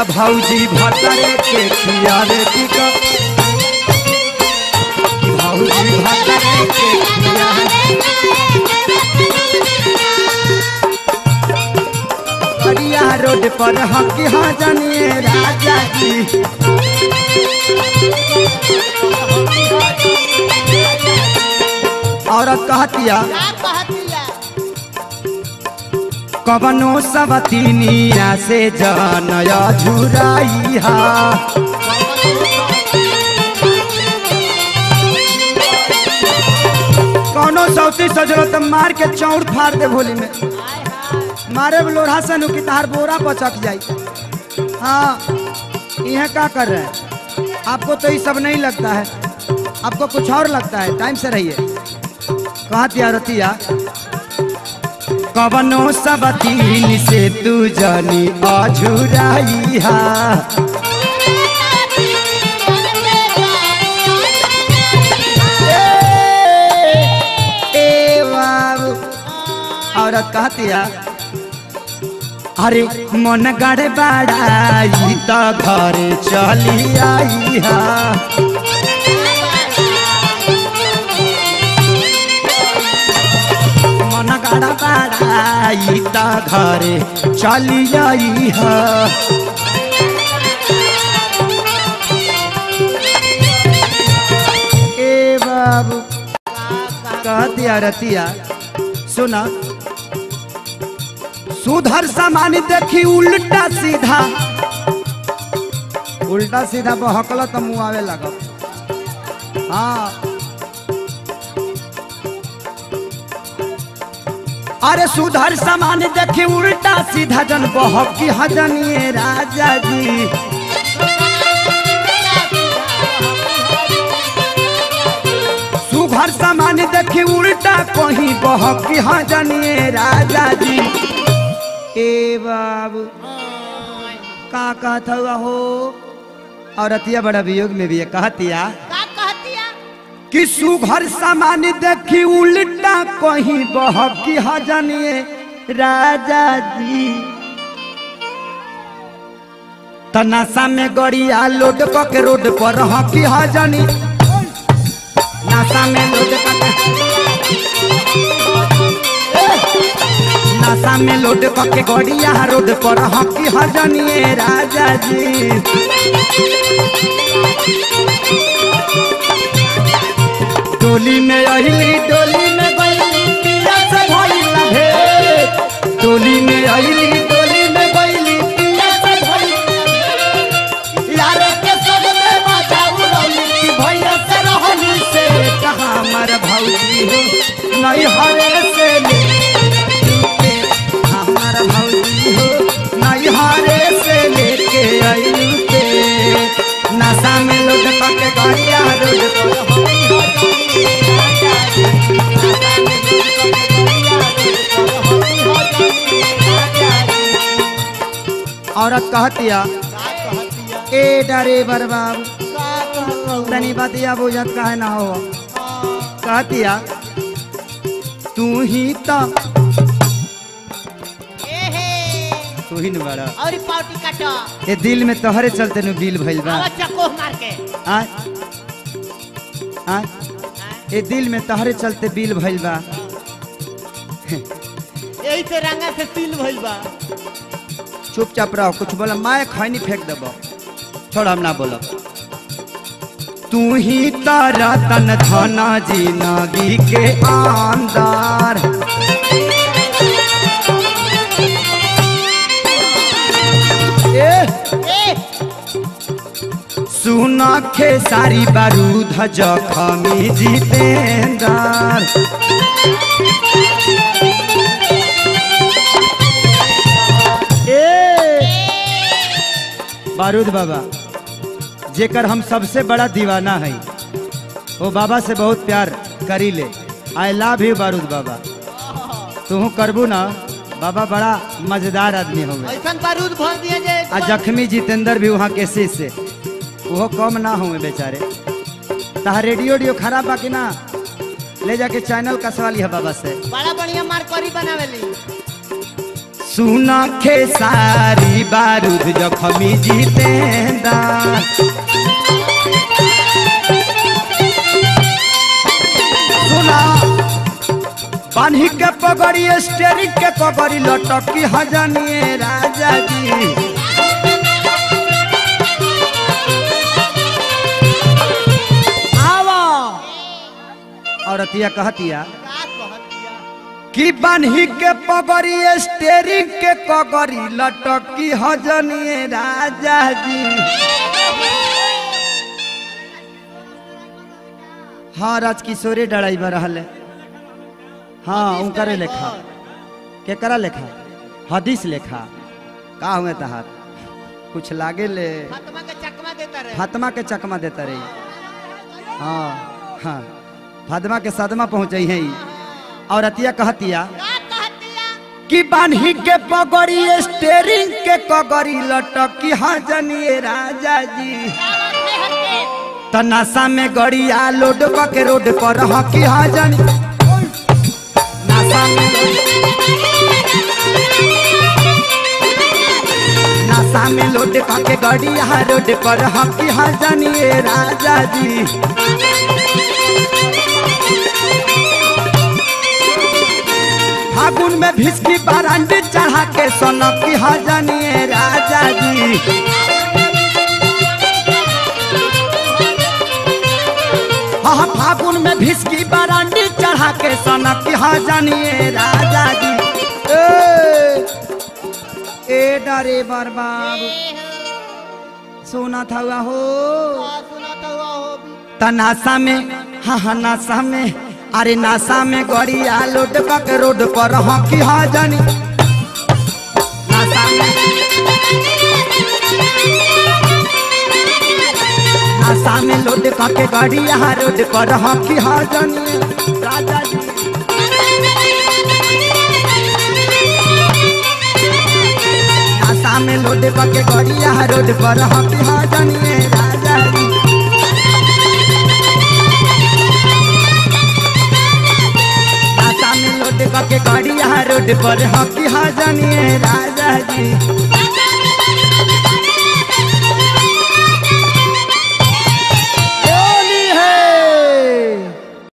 त भौजी भतरे के खियावे की क कि भौजी भतरे के खियावे बढ़िया रोड पर हम की हाँ जानिए राजा जी औरत कहतिया का कहतिया कवनो सबतिनिया से जनय झुराइहा कौनो सौती सजरो त मार के चौड़ फाड़ दे भोली में मारे लोढ़ा से नु की तार बोरा पचक जाई हाँ यह क्या कर रहे हैं आपको तो ये सब नहीं लगता है आपको कुछ और लगता है टाइम से रहिए कहा तिया रतिया कवनो सबतीन से तू जानी अझुराइहा ए बाबू औरत कहतिया अरे मन गड़ बड़ाई त घर चली आईहा मन गड़ बड़ाई त घर चली आईहा ए बाबू कहतिया रतिया सुना सुधर सामान देखी उल्टा सीधा उल्टा सीधा बहकल तो मुँह आवे लग हाँ अरे सुधर सामान देखी उल्टा सीधा जन बहकी हजनिए राजा जी सुघर सामान देखी उल्टा कहीं बहकी हजनिए राजा जी ए बाबू का कहत हुआ हो औरतिया बड़ा वियोग में भी है कहतिया का कहतिया कि सुघर सामान देखी उल्टा कहीं बहकी हजनिए राजा जी तनासा में गड़िया लोड क के रोड पर हकी हजनी नासा में लोड क के नासा में लोड क के गड़िया रोड पर हकी हजनिए राजा जी डोली में अहिली डोली में गईली पिया से भइला भेंट डोली में अहिली डोली में गईली पिया से भइला यार के सब में बाजा उड़ौली कि भैया से रहनी से कहाँ हमार भौजी हो नहीं हरे से ले हमार भौजी हो नहीं हरे से लेके आई के नशा में लुट के गाड़िया रोड पर होई हो जाई राजा जी। नशा में लुट के गाड़िया रोड पर होई हो जाई राजा जी। औरत कहतिया का कहतिया ए डरे बरबाब का कहतौ तनी बतिया बुझत काहे ना हो कहतिया तू ही तो ए हे तू ही न बड़ा और पाउटी काटो ये दिल में तोहरे चलते नु बिल भइल बा आवा चको मार के आ आ ये दिल में तोहरे चलते बिल भइल बा यही से रंगा से सील भइल बा चुपचाप रहो कुछ बोला माय खैनी फेंक देबो छोड़ हम ना बोलो तू ही तारा तन धना जिंदगी के आंदार ए ए सुना खे सारी बारूद जखमी जितेंदार ए बारूद बाबा जेकर हम सबसे बड़ा दीवाना है वो बाबा से बहुत प्यार करी ले आई लव यू बारूद बाबा तू करबू ना बाबा बड़ा मजेदार आदमी हो ऐसन बारूद भर दिए जे आ जख्मी जितेंद्र भी वहाँ केसी से वो कम ना हुए बेचारे तहा रेडियो उडियो खराब बा कि ना ले जाके चैनल कसवा लिया बाबा से बड़ा बढ़िया मार करी बनावेली सुन खेसारी बारूद जखमी जितेंदा सुना बान्ही के पगड़ी स्टेरिंग के पगड़ी लटकी हजनिए राजा जी आवा औरतिया कहतिया का कहतिया कि बान्ही के पगड़ी स्टेरिंग के पगड़ी लटकी हजनिए राजा जी हाँ राजकिशोरे ड्राइवर रहले हाँ उनकरे लेखा केकरा लेखा हदीस लेखा का हुए तहार कुछ लागे ले फातिमा के चकमा देता रहे फातिमा के चकमा देता रही हाँ हाँ फातिमा के सदमा पहुँच है और अतिया कहतिया का कहतिया कि बान्ही के पगड़ी स्टेरिंग के पगड़ी लटकी हाँ जनिए राजा जी त नशा में गड़िया लोड के रोड पर हकी हाँ जनी नशा में नशा में लोड के गड़िया रोड पर हकी हाँ जनिए राजा जी फागुन में भिस्की बारांडी चढ़ा के सोनकी हाँ जनिए राजा जी हाँ फागुन में भिस्की बारांडी चढ़ा के सनक हाँ जानिए राजा जी ए, ए डरे बरबाब सोना था हुआ हो सुना तो हुआ हो भी त नासा में हाँ हाँ नासा में अरे नासा में गड़िया लोड के रोड पर हाँ की हाँ जानी नासा में नासा में लोड के गड़िया रोड पर हाँ की हाँ जानी राजा जी नासा में लोड के गड़िया रोड पर हाँ की हाँ जानिए राजा जी नासा में लोड के गड़िया रोड पर हाँ की हाँ जानिए राजा जी